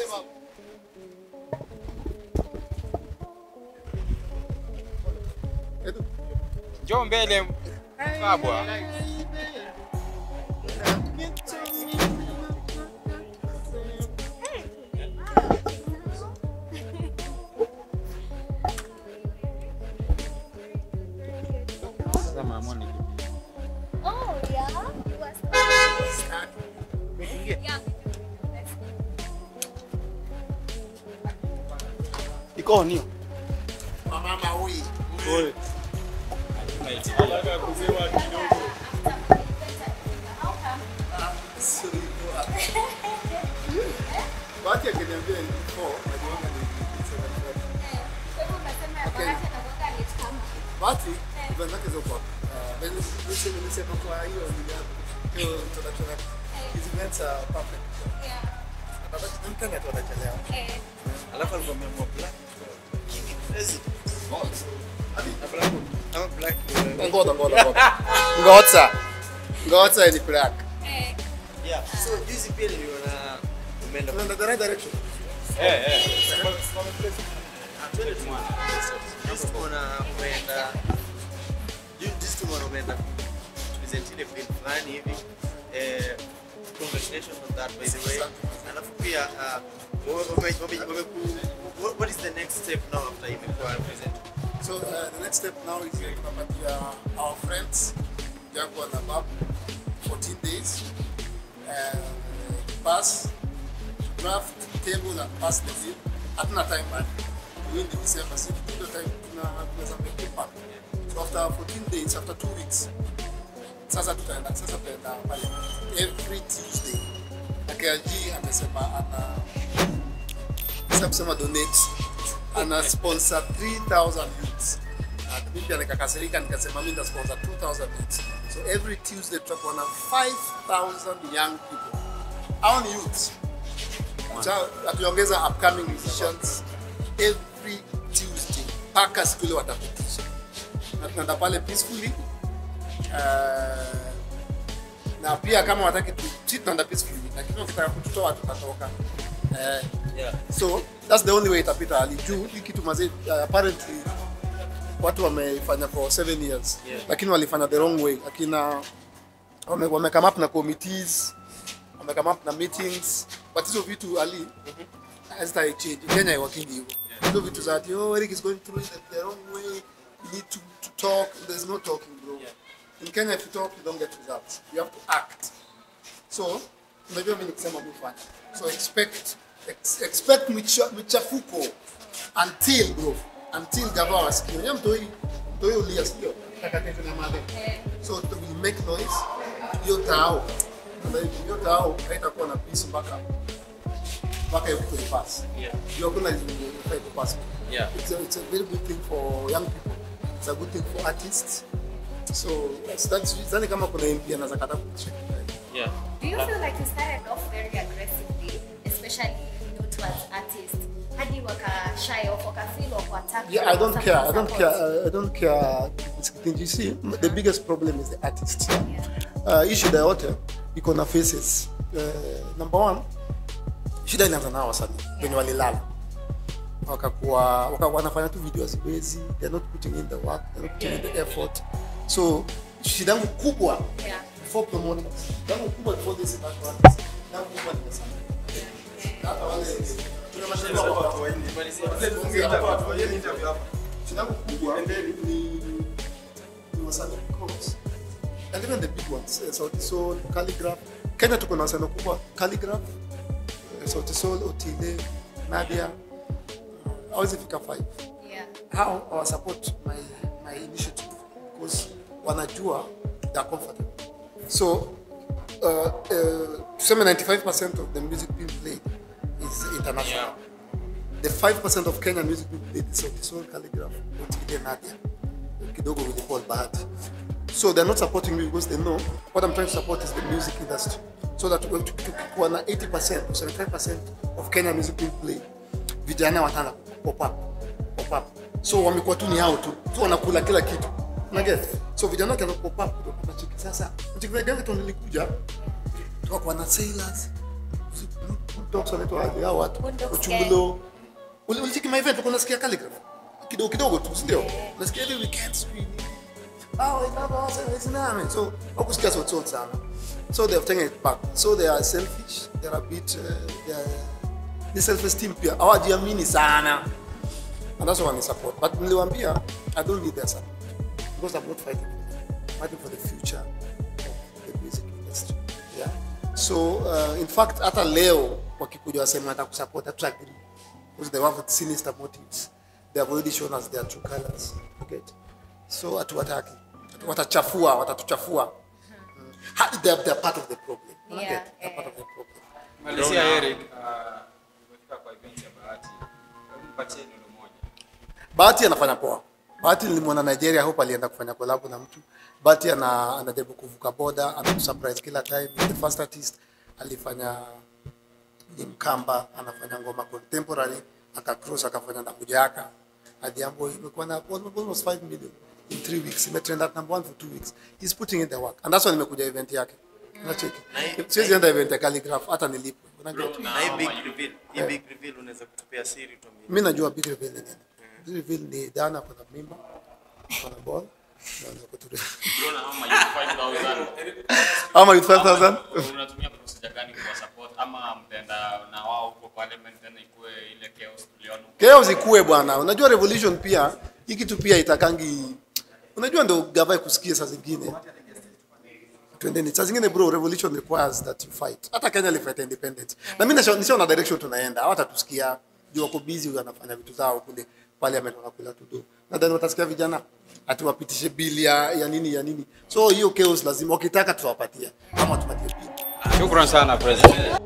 Edu, Njoo mbele kabwa. Sasa mama ni Oh, yeah. You are start. Yeah. Iko on hiyo. Mama huyu. Oi. Bahati akiniambia ni before, najiona ni Bahati event zake ziko kwa uh, niseme niseme kwa hiyo ni ya hiyo introduction yake. Hizi events are perfect. Nataka mkanga tu anachelewa. Alafu alikuwa ameamua black. Crazy. Hadi Na black. Ama black. uh, ngoja ngoja ngoja. Ngoja. Ngoja ni black. Yeah. So juzi pia niliona umeenda Tunaenda the right direction. Eh eh. Juzi tumeona umeenda ju- juzi tumeona umeenda present ile film fulani hivi. Eh, congratulations on that by the way. Alafu pia uh, wame- wame- wame- wameku- what- what is the next step now after imekuwa present? So uh, the next step now is uh, tunapatia our friends yangu na babu 14 days uh, pass draft table and pass the bill. Hatuna time bado. We in December, so tuna time tuna tunaweza make impact. So after 14 days, after two weeks, sasa tutaenda sasa tutaenda pale every Tuesday. Na KLG amesema ana sasa kusema donate ana sponsor 3000 youths Na mimi pia nikakasirika nikasema mimi nita sponsor 2000 youths so every tuesday tutakuwa na 5000 young people hao ni youths Cha- tukiongeza upcoming musicians every tuesday mpaka siku ile watapitisha na tunaenda pale peacefully uh, na pia kama wataki tu si tunaenda peacefully lakini wakitaka kututoa tutatoka uh, Yeah. so that's the only way itapita ali juu hii kitu mazee uh, apparently watu wameifanya for seven years Yeah. lakini walifanya the wrong way akina wame, wame come up na committees wame come up na meetings but hizo vitu ali hazita change Kenya iwakingi hivyo hizo vitu za ati oh Eric is going through it the wrong way you need to, to talk there's no talking bro in Kenya if you talk you don't get results you have to act so unajua mimi nikisema mimi fanya so expect ex, expect micha- michafuko until bro until gava wasikie unajua mtoi mtoi ulia sio takatifu na made so to will make noise hiyo tao hiyo tao haitakuwa na peace mpaka mpaka hiyo kitu ipass Yeah. hiyo kuna ifai kupass Yeah. it's a, it's a very good thing for young people it's a good thing for artists so that's, that's sidhani kama kuna MP anaweza kataa kushika Yeah. Do you feel like you started off very aggressively, especially you know, towards artists? Hadi waka shy off, waka feel or attack Yeah, you I or don't something care. I don't support? care. Uh, I don't care. It's thing you see, the biggest problem is the artists. Yeah. Uh, hii shida yote iko na faces. Uh, number one, shida inaanza nao wasanii wenye walilala wakakuwa waka, wanafanya tu video haziwezi, they're not putting in the work, they're not putting in the effort. So shida yangu kubwa Yeah. before promoters, shida yangu kubwa before this impact artists, shida yangu kubwa ni pesa. Hata wale kuna mashabiki wa shida yangu kubwa ni ni wasanii because and even the big ones uh, Sauti Sol, Calligraph. Kenya tuko na wasanii kubwa Calligraph, uh, Sauti Sol, Otile, Nadia. Uh, hawezi fika five. Yeah. How I support my my initiative because wanajua they are comfortable. So uh, uh, tuseme 95% of the music being played is international. The 5% of Kenyan music being played is Sauti Sol, Calligraph, Otile, Nadia. Kidogo with Paul Bahati. So they're not supporting me because they know what I'm trying to support is the music industry. So that we're tukikuwa na 80% or 75% of Kenya music being played, vijana watana pop up, pop up. So wamekuwa tu ni hao tu, tu wanakula kila kitu. Una get? So vijana wakianza pop up, ndio tunacheki sasa. Unacheki gani tu nilikuja tukakuwa na sailors, talks wanaitwa aje hao watu Boondocks uchungulo Uli- ulicheki my event unasikia calligraph kidogo kidogo tu si ndio unasikia every weekend screen oh baba it's name so wakusikia so so sana so they have taken it back so they are selfish they are a bit uh, they are ni self esteem pia hawajiamini sana and that's why I support but niliwaambia I don't need their support because I'm not fighting for them I'm fighting for the future of the music industry yeah so uh, in fact hata leo wakikuja wasema hata kusupport hatu agree because they have sinister motives they have already shown us their true colors okay so hatuwataki watachafua watatuchafua Mm. Ha- they're, they're part of the problem Yeah, Okay? they're yeah. part of the problem Malizia Eric, uh, umefika kwa event ya Bahati. Hebu mpatie neno moja. Bahati anafanya poa. Bahati nilimwona Nigeria hope alienda kufanya collab na mtu. Bahati ana anajaribu kuvuka boda, anakusurprise kila time. The first artist alifanya ni Mkamba, anafanya ngoma contemporary, akacross akafanya na Mujaka. Adhiambo imekuwa na almost 5 million in 3 weeks. Imetrend at number 1 for 2 weeks. He's putting in the work. And that's why nimekuja event yake. Unacheki. Siwezi enda event ya calligraph hata nilipwe. Unajua? na hii big reveal hii big reveal unaweza kutupea siri tuambie mi najua big reveal ni nini big reveal ni dana kuna mimba kuna ball naanza kutulia ama with 5000 unatumia procedure gani kwa support ama mtaenda na wao huko parliament tena ikue ile chaos tuliona chaos ikue bwana unajua revolution pia hii kitu pia itakangi unajua ndo gava kusikia saa zingine twendeni saa zingine bro revolution requires that you fight hata kenya alifight independence na mimi nisha- nishaona direction tunaenda hawatatusikia juu wako busy wanafanya vitu zao kule parliament wanakula tudo nadhani watasikia vijana ati wapitishe bili ya, ya nini ya nini so hiyo chaos lazima wakitaka tutawapatia ama tupatie bili Shukran sana President.